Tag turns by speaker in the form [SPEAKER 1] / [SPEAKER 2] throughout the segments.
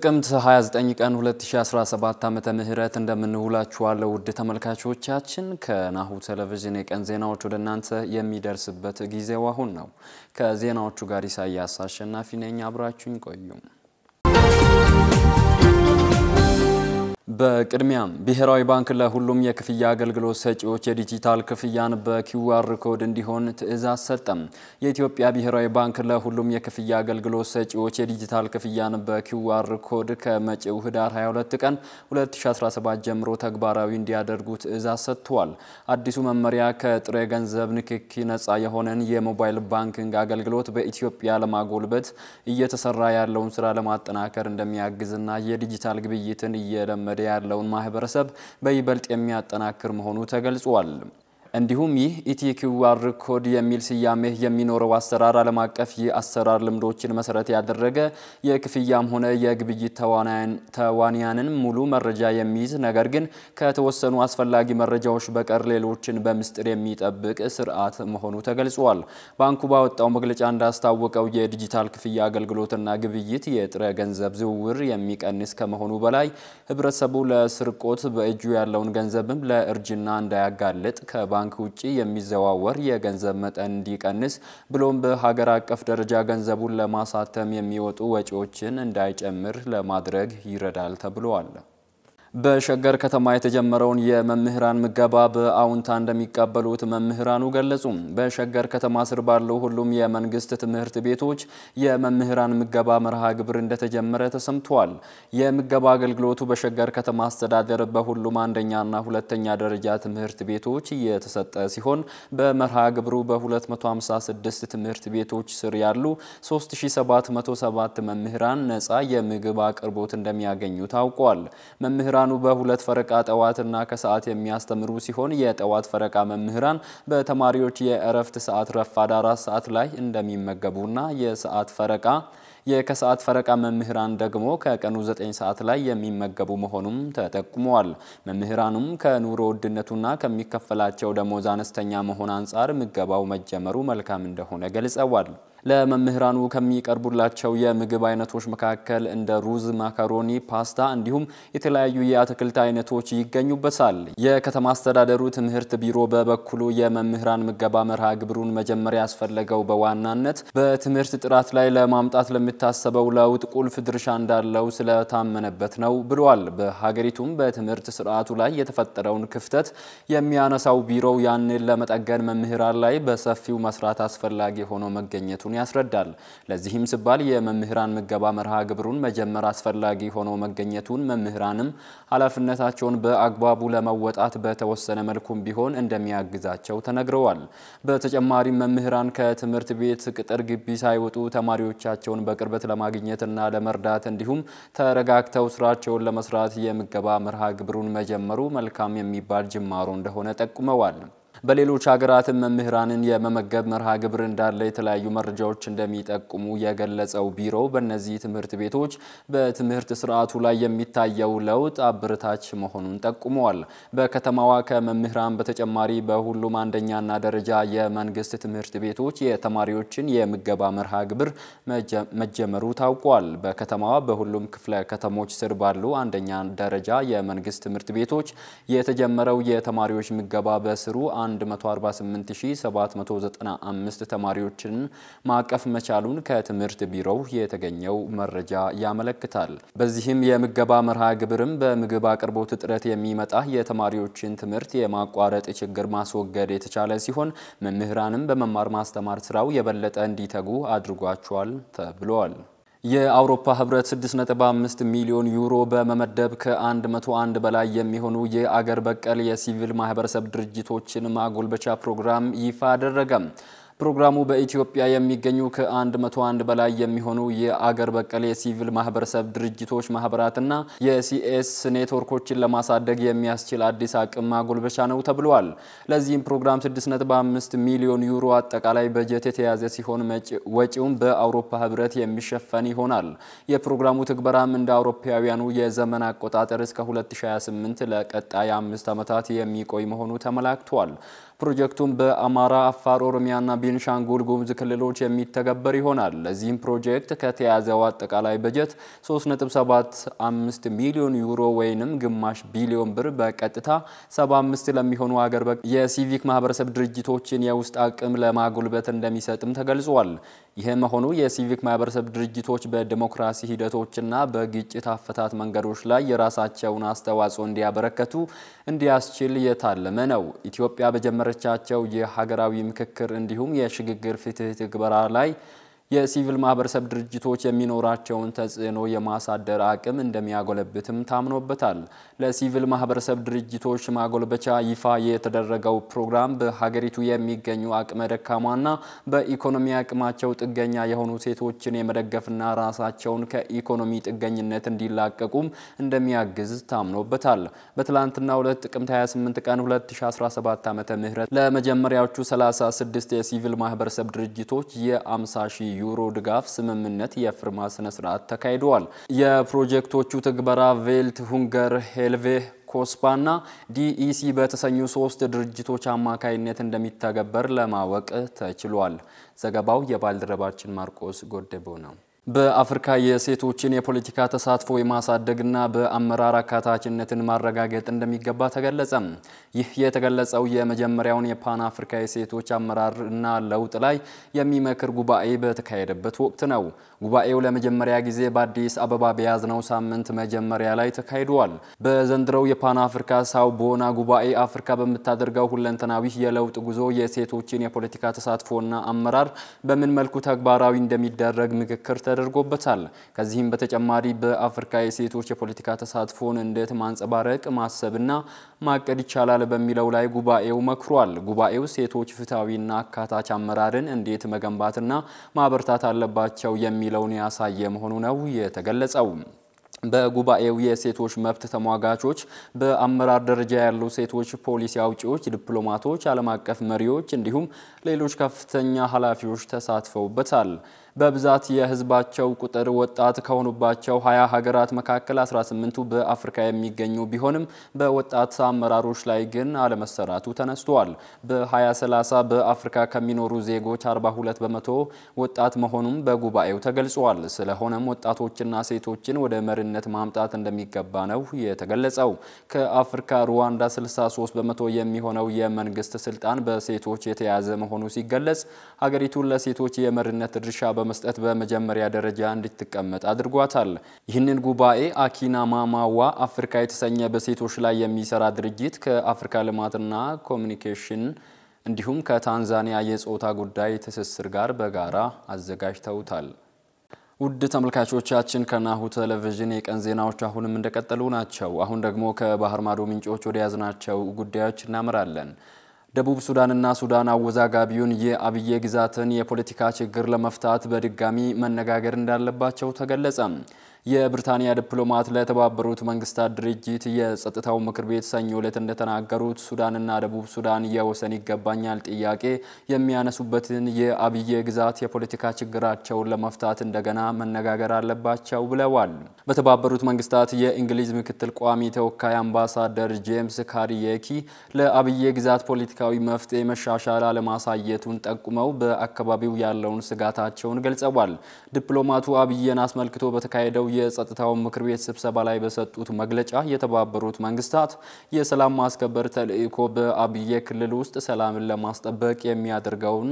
[SPEAKER 1] ጥቅምት 29 ቀን 2017 ዓመተ ምህረት እንደምንውላችኋለሁ ውድ ተመልካቾቻችን። ከናሁ ቴሌቪዥን የቀን ዜናዎች ወደ እናንተ የሚደርስበት ጊዜው አሁን ነው። ከዜናዎቹ ጋር ኢሳያስ አሸናፊ ነኝ። አብራችሁኝ ቆዩ። በቅድሚያም ብሔራዊ ባንክ ለሁሉም የክፍያ አገልግሎት ሰጪዎች የዲጂታል ክፍያን በኪውአር ኮድ እንዲሆን ትዕዛዝ ሰጠም። የኢትዮጵያ ብሔራዊ ባንክ ለሁሉም የክፍያ አገልግሎት ሰጪዎች የዲጂታል ክፍያን በኪውአር ኮድ ከመጪው ህዳር 22 ቀን 2017 ጀምሮ ተግባራዊ እንዲያደርጉ ትዕዛዝ ሰጥቷል። አዲሱ መመሪያ ከጥሬ ገንዘብ ንክኪ ነጻ የሆነን የሞባይል ባንኪንግ አገልግሎት በኢትዮጵያ ለማጎልበት እየተሰራ ያለውን ስራ ለማጠናከር እንደሚያግዝና የዲጂታል ግብይትን እየለመደ ያለውን ማህበረሰብ በይበልጥ የሚያጠናክር መሆኑ ተገልጿል። እንዲሁም ይህ ኢቲኪዋር ኮድ የሚል ስያሜ የሚኖረው አሰራር ዓለም አቀፍ የአሰራር ልምዶችን መሰረት ያደረገ የክፍያም ሆነ የግብይት ተዋንያንን ሙሉ መረጃ የሚይዝ ነገር ግን ከተወሰኑ አስፈላጊ መረጃዎች በቀር ሌሎችን በምስጢር የሚጠብቅ ስርዓት መሆኑ ተገልጿል። ባንኩ ባወጣው መግለጫ እንዳስታወቀው የዲጂታል ክፍያ አገልግሎትና ግብይት የጥሬ ገንዘብ ዝውውር የሚቀንስ ከመሆኑ በላይ ህብረተሰቡ ለስርቆት በእጁ ያለውን ገንዘብም ለእርጅና እንዳያጋልጥ ከባንክ ውጭ የሚዘዋወር የገንዘብ መጠን እንዲቀንስ ብሎም በሀገር አቀፍ ደረጃ ገንዘቡን ለማሳተም የሚወጡ ወጪዎችን እንዳይጨምር ለማድረግ ይረዳል ተብሏል። በሸገር ከተማ የተጀመረውን የመምህራን ምገባ በአውንታ እንደሚቀበሉት መምህራኑ ገለጹ። በሸገር ከተማ ስር ባሉ ሁሉም የመንግስት ትምህርት ቤቶች የመምህራን ምገባ መርሃ ግብር እንደተጀመረ ተሰምቷል። የምገባ አገልግሎቱ በሸገር ከተማ አስተዳደር በሁሉም አንደኛና ሁለተኛ ደረጃ ትምህርት ቤቶች የተሰጠ ሲሆን በመርሃ ግብሩ በ256 ትምህርት ቤቶች ስር ያሉ 3707 መምህራን ነፃ የምግብ አቅርቦት እንደሚያገኙ ታውቋል። መምህራን መምህራኑ በሁለት ፈረቃ ጠዋትና ከሰዓት የሚያስተምሩ ሲሆን የጠዋት ፈረቃ መምህራን በተማሪዎች የእረፍት ሰዓት ረፋድ አራት ሰዓት ላይ እንደሚመገቡና የሰዓት ፈረቃ የከሰዓት ፈረቃ መምህራን ደግሞ ከቀኑ 9 ሰዓት ላይ የሚመገቡ መሆኑም ተጠቁመዋል። መምህራኑም ከኑሮ ውድነቱና ከሚከፈላቸው ደሞዝ አነስተኛ መሆን አንጻር ምገባው መጀመሩ መልካም እንደሆነ ገልጸዋል። ለመምህራኑ ከሚቀርቡላቸው የምግብ አይነቶች መካከል እንደ ሩዝ፣ ማካሮኒ፣ ፓስታ እንዲሁም የተለያዩ የአትክልት አይነቶች ይገኙበታል። የከተማ አስተዳደሩ ትምህርት ቢሮ በበኩሉ የመምህራን ምገባ መርሃ ግብሩን መጀመሪያ ያስፈለገው በዋናነት በትምህርት ጥራት ላይ ለማምጣት ለሚታሰበው ለውጥ ቁልፍ ድርሻ እንዳለው ስለታመነበት ነው ብሏል። በሀገሪቱም በትምህርት ስርዓቱ ላይ የተፈጠረውን ክፍተት የሚያነሳው ቢሮው ያንን ለመጠገን መምህራን ላይ በሰፊው መስራት አስፈላጊ ሆኖ መገኘቱን ያስረዳል። ለዚህም ሲባል የመምህራን ምገባ መርሃ ግብሩን መጀመር አስፈላጊ ሆኖ መገኘቱን መምህራንም ኃላፊነታቸውን በአግባቡ ለመወጣት በተወሰነ መልኩም ቢሆን እንደሚያግዛቸው ተነግረዋል። በተጨማሪም መምህራን ከትምህርት ቤት ቅጥር ግቢ ሳይወጡ ተማሪዎቻቸውን በቅርበት ለማግኘትና ለመርዳት እንዲሁም ተረጋግተው ስራቸውን ለመስራት የምገባ መርሃ ግብሩን መጀመሩ መልካም የሚባል ጅማሮ እንደሆነ ጠቁመዋል። በሌሎች ሀገራትም መምህራንን የመመገብ መርሃ ግብር እንዳለ የተለያዩ መረጃዎች እንደሚጠቁሙ የገለጸው ቢሮው በእነዚህ ትምህርት ቤቶች በትምህርት ስርዓቱ ላይ የሚታየው ለውጥ አበረታች መሆኑን ጠቁመዋል። በከተማዋ ከመምህራን በተጨማሪ በሁሉም አንደኛና ደረጃ የመንግስት ትምህርት ቤቶች የተማሪዎችን የምገባ መርሃ ግብር መጀመሩ ታውቋል። በከተማዋ በሁሉም ክፍለ ከተሞች ስር ባሉ አንደኛ ደረጃ የመንግስት ትምህርት ቤቶች የተጀመረው የተማሪዎች ምገባ በስሩ 148795 ተማሪዎችን ማቀፍ መቻሉን ከትምህርት ቢሮው የተገኘው መረጃ ያመለክታል። በዚህም የምገባ መርሃ ግብርም በምግብ አቅርቦት እጥረት የሚመጣ የተማሪዎችን ትምህርት የማቋረጥ ችግር ማስወገድ የተቻለ ሲሆን መምህራንም በመማር ማስተማር ስራው የበለጠ እንዲተጉ አድርጓቸዋል ተብሏል። የአውሮፓ ህብረት 6.5 ሚሊዮን ዩሮ በመመደብ ከ101 በላይ የሚሆኑ የአገር በቀል የሲቪል ማህበረሰብ ድርጅቶችን ማጎልበቻ ፕሮግራም ይፋ አደረገ። ፕሮግራሙ በኢትዮጵያ የሚገኙ ከ101 በላይ የሚሆኑ የአገር በቀል የሲቪል ማህበረሰብ ድርጅቶች ማህበራትና የሲኤስ ኔትወርኮችን ለማሳደግ የሚያስችል አዲስ አቅም ማጎልበቻ ነው ተብሏል። ለዚህም ፕሮግራም 6.5 ሚሊዮን ዩሮ አጠቃላይ በጀት የተያዘ ሲሆን ወጪውም በአውሮፓ ህብረት የሚሸፈን ይሆናል። የፕሮግራሙ ትግበራም እንደ አውሮፓውያኑ የዘመን አቆጣጠር እስከ 2028 ለቀጣይ አምስት ዓመታት የሚቆይ መሆኑ ተመላክቷል። ፕሮጀክቱም በአማራ፣ አፋር፣ ኦሮሚያና ቤንሻንጉል ጉሙዝ ክልሎች የሚተገበር ይሆናል። ለዚህም ፕሮጀክት ከተያዘው አጠቃላይ በጀት 3.75 ሚሊዮን ዩሮ ወይንም ግማሽ ቢሊዮን ብር በቀጥታ 75 ለሚሆኑ ሀገር የሲቪክ ማህበረሰብ ድርጅቶችን የውስጥ አቅም ለማጎልበት እንደሚሰጥም ተገልጿል። ይህ መሆኑ የሲቪክ ማህበረሰብ ድርጅቶች በዲሞክራሲ ሂደቶችና በግጭት አፈታት መንገዶች ላይ የራሳቸውን አስተዋጽኦ እንዲያበረከቱ እንዲያስችል የታለመ ነው። ኢትዮጵያ በጀመረቻቸው የሀገራዊ ምክክር እንዲሁም የሽግግር ፍትህ ትግበራ ላይ የሲቪል ማህበረሰብ ድርጅቶች የሚኖራቸውን ተጽዕኖ የማሳደር አቅም እንደሚያጎለብትም ታምኖበታል። ለሲቪል ማህበረሰብ ድርጅቶች ማጎልበቻ ይፋ የተደረገው ፕሮግራም በሀገሪቱ የሚገኙ አቅመ ደካማና በኢኮኖሚ አቅማቸው ጥገኛ የሆኑ ሴቶችን የመደገፍና ራሳቸውን ከኢኮኖሚ ጥገኝነት እንዲላቀቁም እንደሚያግዝ ታምኖበታል። በትላንትናው ዕለት ጥቅምት 28 ቀን 2017 ዓ ም ለመጀመሪያዎቹ 36 የሲቪል ማህበረሰብ ድርጅቶች የ50 ሺህ ዩሮ ድጋፍ ስምምነት የፊርማ ስነ ስርዓት ተካሂደዋል። የፕሮጀክቶቹ ትግበራ ቬልት ሁንገር ሄልቬ ኮስፓና ዲኢሲ በተሰኙ ሶስት ድርጅቶች አማካይነት እንደሚተገበር ለማወቅ ተችሏል። ዘገባው የባልደረባችን ማርቆስ ጎደቦ ነው። በአፍሪካ የሴቶችን የፖለቲካ ተሳትፎ የማሳደግና በአመራር አካታችነትን ማረጋገጥ እንደሚገባ ተገለጸ። ይህ የተገለጸው የመጀመሪያውን የፓን አፍሪካ የሴቶች አመራርና ለውጥ ላይ የሚመክር ጉባኤ በተካሄደበት ወቅት ነው። ጉባኤው ለመጀመሪያ ጊዜ በአዲስ አበባ በያዝነው ሳምንት መጀመሪያ ላይ ተካሂዷል። በዘንድሮው የፓን አፍሪካ ሳው ቦና ጉባኤ አፍሪካ በምታደርገው ሁለንተናዊ የለውጥ ጉዞ የሴቶችን የፖለቲካ ተሳትፎና አመራር በምን መልኩ ተግባራዊ እንደሚደረግ ምክክር ተደርጎበታል። ከዚህም በተጨማሪ በአፍሪካ የሴቶች የፖለቲካ ተሳትፎን እንዴት ማንጸባረቅ ማሰብና ማቀድ ይቻላል በሚለው ላይ ጉባኤው መክሯል። ጉባኤው ሴቶች ፍትሐዊና አካታች አመራርን እንዴት መገንባትና ማበርታት አለባቸው የሚለውን ያሳየ መሆኑ ነው የተገለጸው። በጉባኤው የሴቶች መብት ተሟጋቾች፣ በአመራር ደረጃ ያሉ ሴቶች ፖሊሲ አውጪዎች፣ ዲፕሎማቶች፣ ዓለም አቀፍ መሪዎች እንዲሁም ሌሎች ከፍተኛ ኃላፊዎች ተሳትፈውበታል። በብዛት የሕዝባቸው ቁጥር ወጣት ከሆኑባቸው ሀያ ሀገራት መካከል 18ቱ በአፍሪካ የሚገኙ ቢሆንም በወጣት አመራሮች ላይ ግን አለመሰራቱ ተነስቷል። በ2030 በአፍሪካ ከሚኖሩ ዜጎች 42 በመቶ ወጣት መሆኑም በጉባኤው ተገልጿል። ስለሆነም ወጣቶችና ሴቶችን ወደ መሪነት ማምጣት እንደሚገባ ነው የተገለጸው። ከአፍሪካ ሩዋንዳ 63 በመቶ የሚሆነው የመንግስት ስልጣን በሴቶች የተያዘ መሆኑ ሲገለጽ ሀገሪቱን ለሴቶች የመሪነት ድርሻ በመስጠት በመጀመሪያ ደረጃ እንድትቀመጥ አድርጓታል። ይህንን ጉባኤ አኪና ማማዋ አፍሪካ የተሰኘ በሴቶች ላይ የሚሰራ ድርጅት ከአፍሪካ ልማትና ኮሚኒኬሽን እንዲሁም ከታንዛኒያ የጾታ ጉዳይ ትስስር ጋር በጋራ አዘጋጅተውታል። ውድ ተመልካቾቻችን ከናሁ ቴሌቪዥን የቀን ዜናዎች አሁንም እንደቀጠሉ ናቸው። አሁን ደግሞ ከባህር ማዶ ምንጮች ወደ ያዝናቸው ጉዳዮች እናመራለን። ደቡብ ሱዳንና ሱዳን አወዛጋቢውን የአብዬ ግዛትን የፖለቲካ ችግር ለመፍታት በድጋሚ መነጋገር እንዳለባቸው ተገለጸ። የብሪታንያ ዲፕሎማት ለተባበሩት መንግስታት ድርጅት የጸጥታው ምክር ቤት ሰኞ ዕለት እንደተናገሩት ሱዳንና ደቡብ ሱዳን የወሰን ይገባኛል ጥያቄ የሚያነሱበትን የአብዬ ግዛት የፖለቲካ ችግራቸውን ለመፍታት እንደገና መነጋገር አለባቸው ብለዋል። በተባበሩት መንግስታት የእንግሊዝ ምክትል ቋሚ ተወካይ አምባሳደር ጄምስ ካሪየኪ ለአብዬ ግዛት ፖለቲካዊ መፍትሄ መሻሻል አለማሳየቱን ጠቁመው በአካባቢው ያለውን ስጋታቸውን ገልጸዋል። ዲፕሎማቱ አብዬን አስመልክቶ በተካሄደው የጸጥታው ምክር ቤት ስብሰባ ላይ በሰጡት መግለጫ የተባበሩት መንግስታት የሰላም ማስከበር ተልዕኮ በአብዬ ክልል ውስጥ ሰላምን ለማስጠበቅ የሚያደርገውን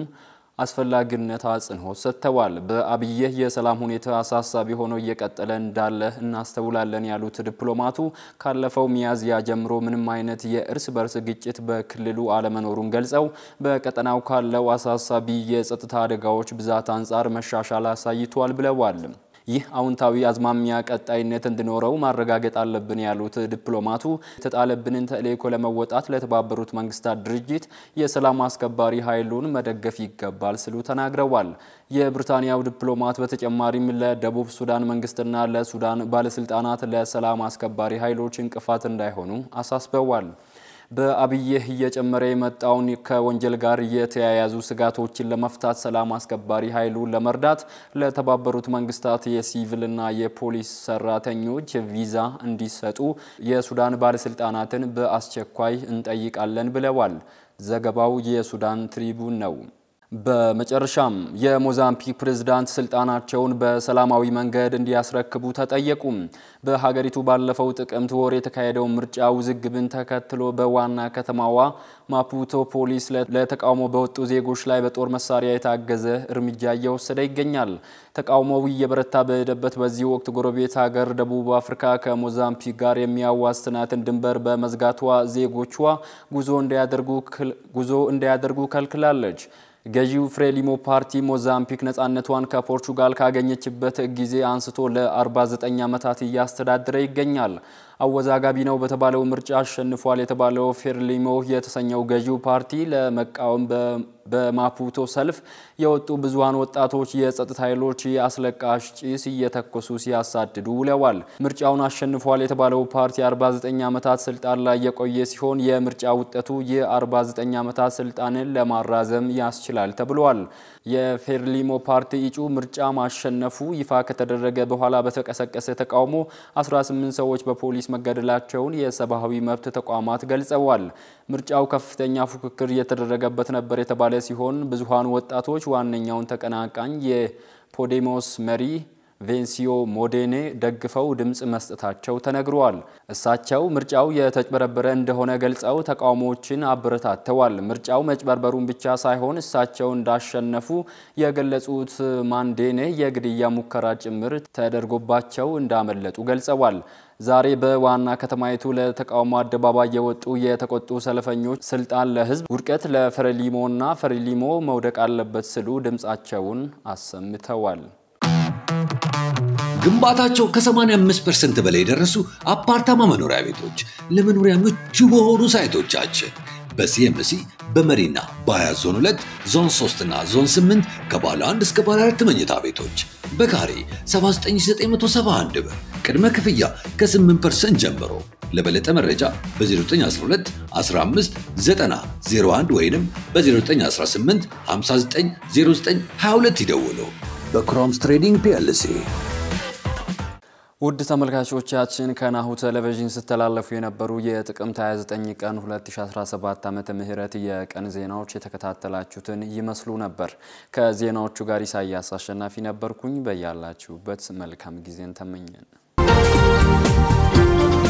[SPEAKER 1] አስፈላጊነት አጽንኦት ሰጥተዋል። በአብዬ የሰላም ሁኔታ አሳሳቢ ሆኖ እየቀጠለ እንዳለ እናስተውላለን ያሉት ዲፕሎማቱ ካለፈው ሚያዝያ ጀምሮ ምንም አይነት የእርስ በርስ ግጭት በክልሉ አለመኖሩን ገልጸው በቀጠናው ካለው አሳሳቢ የጸጥታ አደጋዎች ብዛት አንጻር መሻሻል አሳይቷል ብለዋል። ይህ አዎንታዊ አዝማሚያ ቀጣይነት እንዲኖረው ማረጋገጥ አለብን ያሉት ዲፕሎማቱ የተጣለብንን ተልዕኮ ለመወጣት ለተባበሩት መንግስታት ድርጅት የሰላም አስከባሪ ኃይሉን መደገፍ ይገባል ሲሉ ተናግረዋል። የብሪታንያው ዲፕሎማት በተጨማሪም ለደቡብ ሱዳን መንግስትና ለሱዳን ባለስልጣናት ለሰላም አስከባሪ ኃይሎች እንቅፋት እንዳይሆኑ አሳስበዋል። በአብዬህ እየጨመረ የመጣውን ከወንጀል ጋር የተያያዙ ስጋቶችን ለመፍታት ሰላም አስከባሪ ኃይሉን ለመርዳት ለተባበሩት መንግስታት የሲቪልና የፖሊስ ሰራተኞች ቪዛ እንዲሰጡ የሱዳን ባለስልጣናትን በአስቸኳይ እንጠይቃለን ብለዋል። ዘገባው የሱዳን ትሪቡን ነው። በመጨረሻም የሞዛምቢክ ፕሬዝዳንት ስልጣናቸውን በሰላማዊ መንገድ እንዲያስረክቡ ተጠየቁ። በሀገሪቱ ባለፈው ጥቅምት ወር የተካሄደው ምርጫ ውዝግብን ተከትሎ በዋና ከተማዋ ማፑቶ ፖሊስ ለተቃውሞ በወጡ ዜጎች ላይ በጦር መሳሪያ የታገዘ እርምጃ እየወሰደ ይገኛል። ተቃውሞው እየበረታ በሄደበት በዚህ ወቅት ጎረቤት ሀገር ደቡብ አፍሪካ ከሞዛምቢክ ጋር የሚያዋስናትን ድንበር በመዝጋቷ ዜጎቿ ጉዞ እንዳያደርጉ ከልክላለች። ገዢው ፍሬሊሞ ፓርቲ ሞዛምቢክ ነጻነቷን ከፖርቹጋል ካገኘችበት ጊዜ አንስቶ ለ49 ዓመታት እያስተዳደረ ይገኛል። አወዛጋቢ ነው በተባለው ምርጫ አሸንፏል የተባለው ፌርሊሞ የተሰኘው ገዢው ፓርቲ ለመቃወም በማፑቶ ሰልፍ የወጡ ብዙሃን ወጣቶች የጸጥታ ኃይሎች የአስለቃሽ ጭስ እየተኮሱ ሲያሳድዱ ውለዋል። ምርጫውን አሸንፏል የተባለው ፓርቲ 49 ዓመታት ስልጣን ላይ የቆየ ሲሆን የምርጫ ውጤቱ የ49 ዓመታት ስልጣንን ለማራዘም ያስችላል ተብሏል። የፌርሊሞ ፓርቲ እጩ ምርጫ ማሸነፉ ይፋ ከተደረገ በኋላ በተቀሰቀሰ ተቃውሞ 18 ሰዎች በፖሊስ መገደላቸውን የሰብአዊ መብት ተቋማት ገልጸዋል። ምርጫው ከፍተኛ ፉክክር እየተደረገበት ነበር የተባለ ሲሆን ብዙሃን ወጣቶች ዋነኛውን ተቀናቃኝ የፖዴሞስ መሪ ቬንሲዮ ሞዴኔ ደግፈው ድምፅ መስጠታቸው ተነግሯል። እሳቸው ምርጫው የተጭበረበረ እንደሆነ ገልጸው ተቃውሞዎችን አበረታተዋል። ምርጫው መጭበርበሩን ብቻ ሳይሆን እሳቸው እንዳሸነፉ የገለጹት ማንዴኔ የግድያ ሙከራ ጭምር ተደርጎባቸው እንዳመለጡ ገልጸዋል። ዛሬ በዋና ከተማይቱ ለተቃውሞ አደባባይ የወጡ የተቆጡ ሰልፈኞች ስልጣን ለሕዝብ ውድቀት ለፍሬሊሞና ፍሬሊሞ መውደቅ አለበት ሲሉ ድምፃቸውን አሰምተዋል።
[SPEAKER 2] ግንባታቸው ከ85% በላይ የደረሱ አፓርታማ መኖሪያ ቤቶች ለመኖሪያ ምቹ በሆኑ ሳይቶቻችን በሲኤምሲ በመሪና በሀያት ዞን 2 ዞን 3 እና ዞን 8 ከባለ 1 እስከ ባለ 4 መኝታ ቤቶች በካሬ 79971 ብር ቅድመ ክፍያ ከ8% ጀምሮ። ለበለጠ መረጃ በ0912 15 90 01 ወይም በ0918 59 0922 ይደውሉ። በክሮምስ ትሬዲንግ ፒኤልሲ
[SPEAKER 1] ውድ ተመልካቾቻችን ከናሁ ቴሌቪዥን ሲተላለፉ የነበሩ የጥቅምት 29 ቀን 2017 ዓመተ ምህረት የቀን ዜናዎች የተከታተላችሁትን ይመስሉ ነበር። ከዜናዎቹ ጋር ኢሳያስ አሸናፊ ነበርኩኝ። በያላችሁበት መልካም ጊዜን ተመኘን።